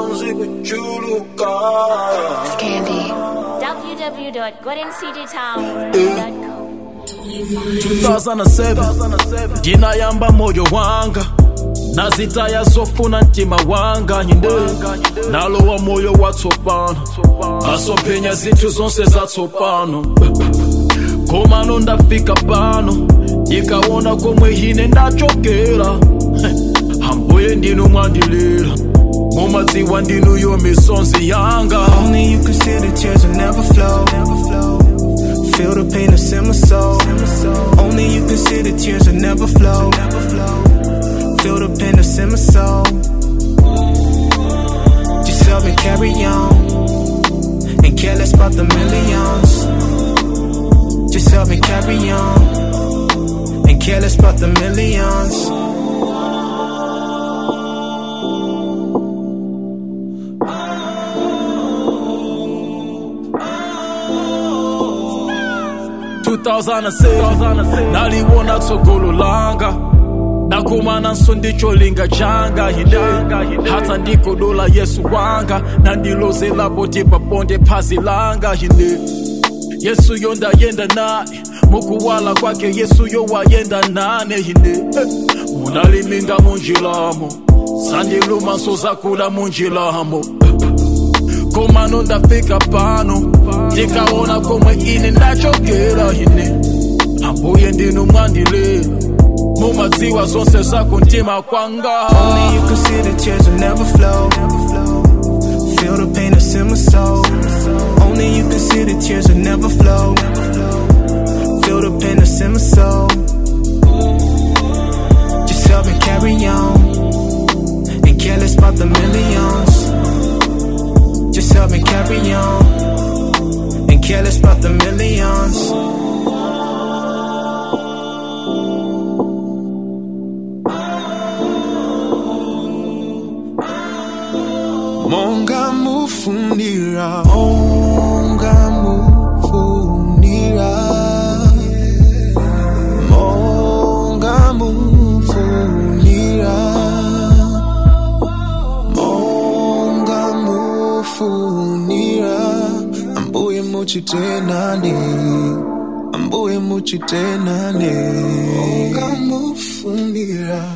misonzi kuchuluka Candy. www.goldencitytower.com 2007 ndinayamba moyo wanga nazitaya zofuna mtima wanga hinde nalowa moyo watsopano asomphenya zinthu zonse zatsopano komano ndafika pano ndikaona komwe ine ndachokera ambuye ndinu mwandilira mumadziwa ndinuyo misonzi yanga Only you can see the tears will never flow. Feel the pain that's in my soul. Only you can see the tears will never flow. Feel the pain that's in my soul. Just help me carry on. And care less about the millions. Just help me carry on. And care less about the millions. naliwona tsogolo langa nakumana nso ndicholinga changa hinde hata ndikodola yesu wanga nandilozelapo tipaponde phazi langa hinde yesu yo ndayenda naye mukuwala kwake yesu yo wayenda nane hinde Eh, munaliminga munjilamo sandiluma nso zakula munjilamo komano ndafika pano ndikaona komwe ine ndachokera ine ambuye ndinu mwandilera mumadziwa zonse zako mtima kwanga Only you can see the tears will never flow. Feel the pain that's in my soul. Only you can see the tears will never flow. Feel the pain that's in my soul. Just help me carry on. And care less about the millions. Just help me carry on. And care less about the millions. Monga mufunira Monga mufunira Monga mufunira Monga mufunira Ambuye muchitenane Ambuye muchitenane Monga mufunira